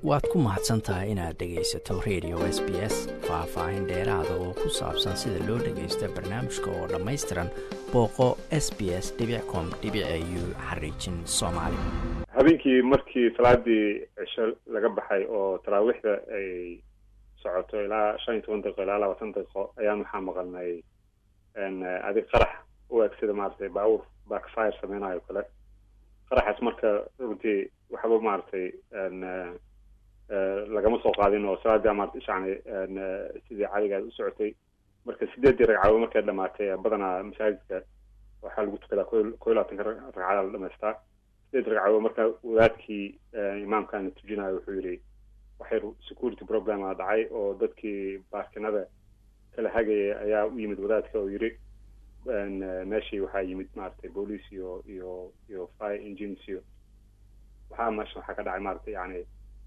waad ku mahadsan tahay inaad dhegaysato radio s b s faah-faahin dheeraada oo ku saabsan sida loo dhagaysto barnaamijka oo dhammaystiran booqo s b s com u xariijin soomaali habeenkii markii salaadii cisho laga baxay oo taraawiixda ay socoto ilaa shan iyo toban daqiiqo ilaa labaatan daqiiqo ayaan waxaa maqalnay adig qarax u eg sida maaragtay baabuur backfire sameynayo kale qaraxaas marka runtii waxba maaragtay lagama soo qaadin oo salaadii maarata ishacni sidii cadigaad u socotay marka sideedii ragcadood markay dhamaatay badanaa masaajidka waxaa lagu tukadaa ko ko iyo labaatanka ragcada la dhamaystaa sideed ragcadood marka wadaadkii imaamkana tujinayo wuxuu yidhi waxyar security problema dhacay oo dadkii baarkinada kala hagaya ayaa u yimid wadaadka oo yidhi meeshii waxaa yimid maaragtay boolice iyo iyo iyo fire engines iyo waxaa meesha waxaa ka dhacay maaragtay yani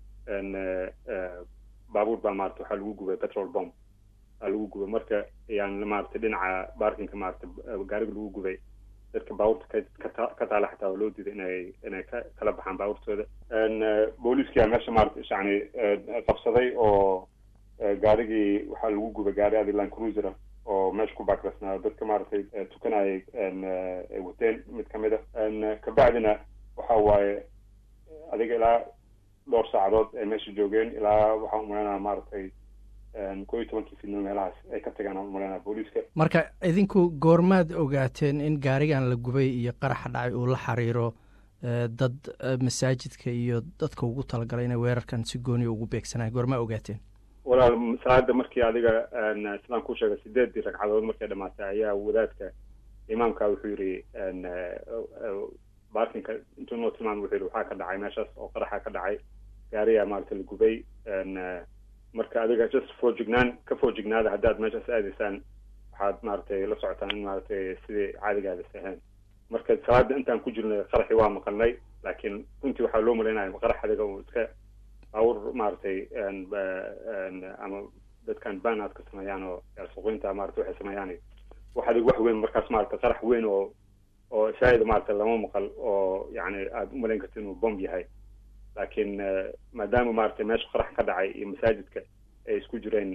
baabuur baa maarata waxaa lagu gubay petrol bomb aa lagu gubay marka yan maaragtay dhinaca baarkinka maarata gaariga lagu gubay dadka baabuurta ka ka taala xataa waa loo diiday inay inay ka kala baxaan baabuurtooda booliiskia meesha maarata yani qabsaday oo gaarigii waxaa lagu gubay gaari adiland cruiser oo meesha ku baakrasnaa dadka maaragtay tukanayay wateen mid kamid a kabacdina waxa waaye adiga ilaa dhowr saacadood ay meesha joogeen ilaa waxaan umaleynaa maaragtay ko iyo tobankii fidnimo meelahaas ay ka tagaan aan umaleynaa booliiska marka idinku goormaad ogaateen in gaarigan la gubay iyo qaraxa dhacay uu la xiriiro dad masaajidka iyo dadka ugu talagalay inay weerarkan si gooniya ugu beegsanayan goormaa ogaateen walaal salaada markii adiga islaan ku sheegay sideedii ragcadood markay dhamaatay ayaa wadaadka imaamka wuxuu yidhi baarkinka intuu noo tilmaamay wuxuu yidhi waxaa ka dhacay meeshaas oo qaraxa ka dhacay gaariyaa maarata la gubay marka adiga just foojignaan ka foojignaada haddaad meeshaas aadaysaan waxaad maaragtay la socotaan in maaragtay sidii caadigaada sahayn marka salaada intaan ku jirnay qaraxii waa maqalnay laakiin runtii waxaa loo malaynaya qarax adiga uu iska baawur maaragtay ama dadkan banaad ka sameeyaan oo suuqinta maarata waxay sameeyaan wax adig wax weyn markaas maarata qarax weyn oo oo shaahida maarata lama maqal oo yani aada u malayn karta inuu bomb yahay laakiin maadaama maaragtay meesha qarax ka dhacay iyo masaajidka ay isku jireen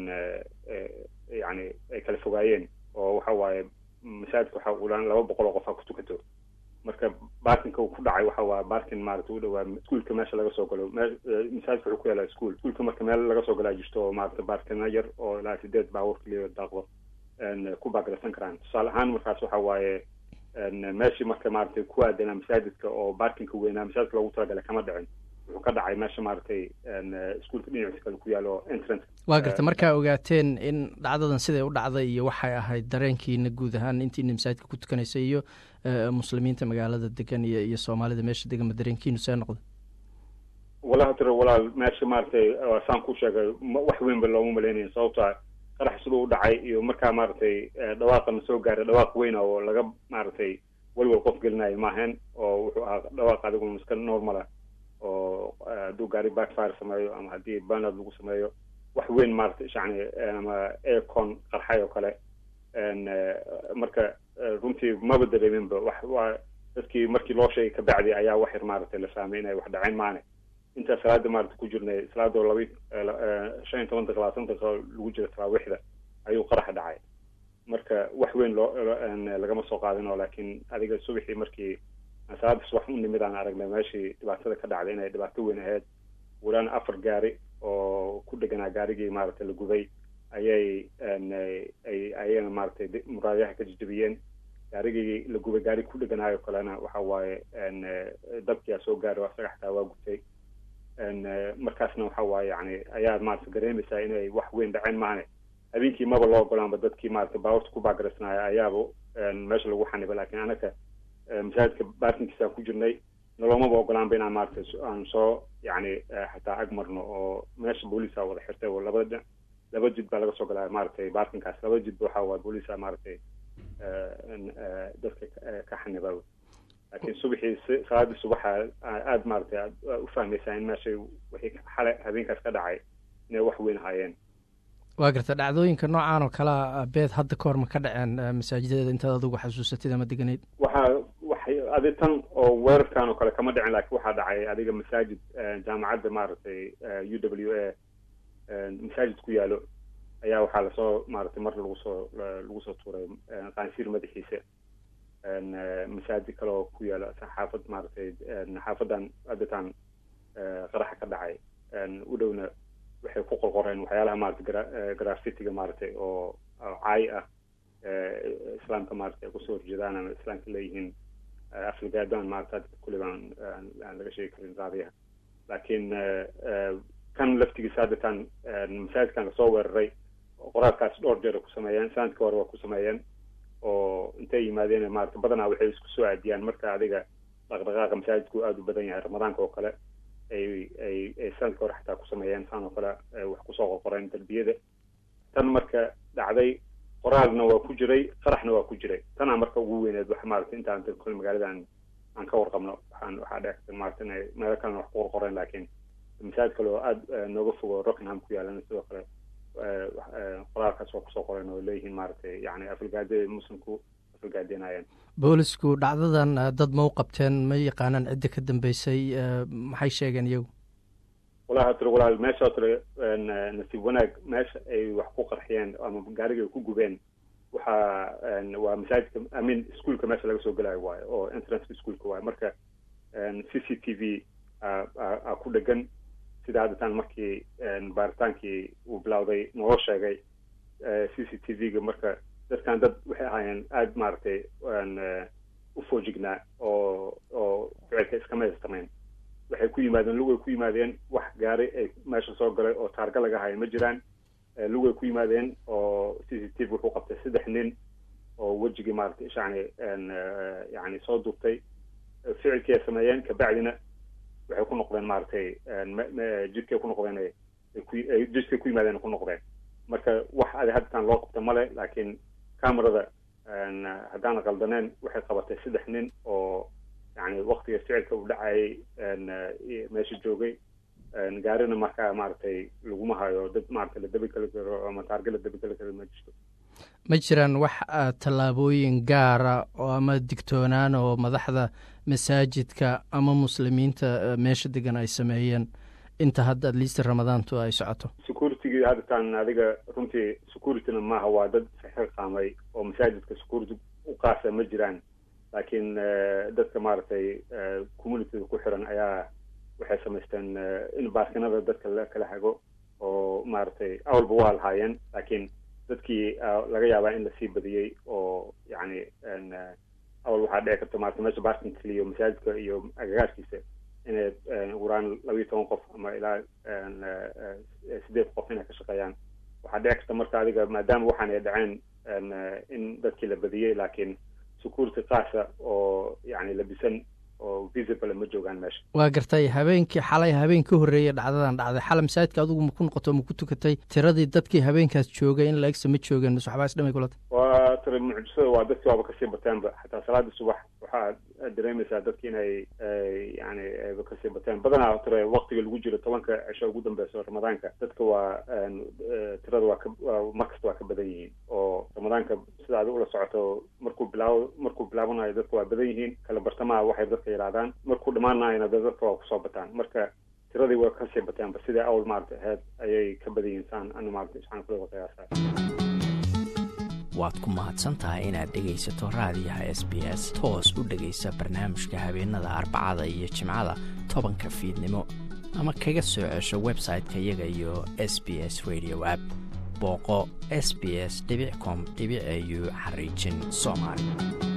yani ay kala fogaayeen oo waxa waaye masaajidka waxa ulaan laba boqol oo qof ha ku tukato marka baarkinka uu ku dhacay waxa waa baarkin maarata u dhawaa iskuolka meesha laga soo galo masaajidka wuxuu ku yaala ischool iskuolka marka meel laga soo galaa jirto oo maarata baarkina yar oo ilaa sideed baabuur kaliya daaqdo ku baagarasan karaan tusaale ahaan markaas waxa waaye meeshii marka maaragtay ku aadanaa masaajidka oo baarkinka weynaa masaajidka loogu talagalay kama dhicin wuxuu ka dhacay meesha maaragtay iskuolka dhinaciisa kale ku yaalo entrance waa garta markaa ogaateen in dhacdadan siday u dhacday iyo waxay ahayd dareenkiina guud ahaan intiina masaajidka ku tukanaysay iyo muslimiinta magaalada degan iyo iyo soomaalida meesha degan ma dareenkiinu see noqda walahi tira walaal meesha maaragtay saan ku sheegay wax weynba looma malaynayo sababtoa qarax siduu u dhacay iyo markaa maaragtay dhawaaqana soo gaaray dhawaaq weyna oo laga maaragtay welwel qof gelinayo maahayn oo wuxuu ahaa dhawaaq adiguna iska normala oo hadduu gaari backfire sameeyo ama haddii banad lagu sameeyo wax weyn maaragtay yani ama aircon qarxay oo kale marka runtii maba dareeminba wax waa dadkii markii loo sheegay kabacdi ayaa wax yar maaragtay la fahmay inay wax dhaceen maane intaa salaada maarata ku jirnay salaadoo laba shan iyo toban daqiiqa labaatan daqiiqo lagu jira taraawiixda ayuu qaraxa dhacay marka wax weyn loo lagama soo qaadin oo laakiin adiga subaxii markii salaada subax u nimid aan aragnay meeshii dhibaatada ka dhacday inay dhibaato weyn ahayd walaan afar gaari oo ku dheganaa gaarigii maaragtay la gubay ayay ay ayana maaragtay muraadayaha ka jijabiyeen gaarigii la gubay gaari ku dheganaayo kalena waxa waaye dabkiyaa soo gaaray asaga xataa waa gubtay markaasna waxa waaye yani ayaa maarata dareemaysaa inay wax weyn dhaceen maane habeenkii maba loo ogolaanba dadkii maarata baaburta ku baagaraysnaaya ayaaba meesha lagu xaniba lakin anaka masaajidka baarkinkiisaan ku jirnay nolomaba ogolaanba inaan maarata aan soo yani xataa ag marno oo meesha booliisa wada xirtay oo labada laba jid baa laga soo galaa maaragtay baarkinkaas laba jidba waxa waa booliisa maaragtay dadka ka xaniba laakiin subaxii salaadii subaxa aada maaragtay aad u fahmaysaa in meeshay wixii xale habeenkaas ka dhacay inay wax weyn ahaayeen waa garta dhacdooyinka noocaan oo kalea beed hadda ka hor ma ka dhaceen masaajidada intaad adigu xasuusatid ama deganeyd waxaa waxay adi tan oo weerarkan oo kale kama dhicin laakiin waxaa dhacay adiga masaajid jaamacadda maaragtay u w a masaajid ku yaalo ayaa waxaa lasoo maaragtay mar lagu soo lagu soo tuuray qaansiir madaxiisa masaajid kale oo ku yaalo xaafad maaragtay xaafadan aditan qaraxa ka dhacay u dhowna waxay ku qorqoreen waxyaalaha maaragtay gra grafitiga maaragtay oo caay ah islaamka maaragtay ay kusoo horjeedaan ama islaamka leeyihiin aflagaadaan maarata kulliba aan laga sheegi karin raadiyaha laakiin kan laftigiisa haddetan masaajidkan lasoo weeraray qoraalkaas dhowr jeer ku sameeyeen sanadka hore waa ku sameeyeen oo intay yimaadeen maarata badanaa waxay isku soo aadiyaan marka adiga dhaqdhaqaaqa masaajidku aada u badan yahay ramadaanka oo kale ay ay ay sanadka hore xataa ku sameeyeen saan oo kale wax kusoo qorqoreen darbiyada tan marka dhacday qoraalna waa ku jiray qaraxna waa ku jiray tanaa marka ugu weyneed wax maarata intaan kole magaaladan aan ka warqabno waxaan waxaa dhec maarata inay meelo kalena wax ku qorqoreen laakiin masaajid kale oo aada nooga fogo rockingham ku yaalana sidoo kale qoraalkaas waa kusoo qoreen oo leeyihiin maaragtay yani afalgaadada muslimku afalgaadeenayeen boolisku dhacdadan dad ma u qabteen ma yaqaanaan cidda ka dambeysay maxay sheegeen iyagu walahi tiri walaal meesha tiri nasiib wanaag meesha ay wax ku qarxiyeen ama gaariga ay ku gubeen waxaa waa masaajidka amin ischoolka meesha laga soo gelayo waayo oo entranceka ischoolka waayo marka c c t v a ku dhegan sida haddataan markii baaritaankii uu bilowday naloo sheegay c c t v-ga marka dadkan dad waxay ahaayeen aada maaragtay u foojignaa oo oo ficilka iskama haystamayn waxay ku yimaadeen lugay ku yimaadeen wax gaari ay meesha soo galay oo taarga laga haya ma jiraan lugay ku yimaadeen oo c c t v wuxuu qabtay saddex nin oo wejigii maaragtay ishacni yani soo duubtay ficilkii ay sameeyeen kabacdina waxay ku noqdeen maaragtay jidkay ku noqdeen jidkay ku yimaadeen ku noqdeen marka wax adi haddataan loo qabta male laakiin camerada haddaana qaldaneen waxay qabatay saddex nin oo yani waktiga ficilka uu dhacayay meesha joogay gaarina markaa maaragtay laguma hayo dad maaragtay la dabi kali karo ama taarga la dabi kali karo ma jirto ma jiraan wax tallaabooyin gaara oo ama digtoonaan oo madaxda masaajidka ama muslimiinta meesha degan ay sameeyeen inta hadda atleast ramadaantu ay socoto securitygii haddataan adiga runtii securityna maaha waa dad xilqaamay oo masaajidka security u qaasa ma jiraan laakiin dadka maaragtay communityda ku xiran ayaa waxay samaysteen in baarkinada dadka la kala hago oo maaragtay awalba waa lahaayeen laakiin dadkii laga yaabaa in lasii badiyey oo yani awal waxaa dhici karta maarata meesha baarkin keliyo masaajidka iyo agagaarkiisa inay uraan labayo toban qof ama ilaa sideed qof inay ka shaqeeyaan waxaa dhici karta marka adiga maadaama waxaan ay dhaceen in dadkii la badiyey laakiin security qaasa oo yani labisan oo visible ma joogaan meesha waa gartay habeenkii xalay habeen ka horreeyay dhacdadan dhacday xalay masaajidka adigu ma ku noqoto ma ku tukatay tiradii dadkii habeenkaas joogay in laegsa ma joogeen mise waxbaa isdhamay kulata waa tira mucjisada waa dadkii waaba kasii bateenba xataa salaadii subax waxaa dareemaysaa dadki inay yani ayba kasii bateen badanaa tira waktiga lagu jiro tobanka cisho ugu dambeyso ramadaanka dadka waa tirada waa ka markasta waa ka badan yihiin oo ramadaanka sida adi ula socoto markuu bilaaw markuu bilaabanayo dadka waa badan yihiin kala bartamaha waxay dadka yidhahdaan markuu dhamaanayana de dadka waa kusoo bataan marka tiradii waa kasii bateenba sidai awl maarata aheyd ayay ka badan yihiin saan ana maarata isaan kula qiyaasa waad ku mahadsan tahay inaad dhegaysato raadiyaha s b s toos u dhegaysa barnaamijka habeenada arbacada iyo jimcada tobanka fiidnimo ama kaga soo cesho website-ka iyaga iyo s b s radio app booqo s b s com au xariijin soomaali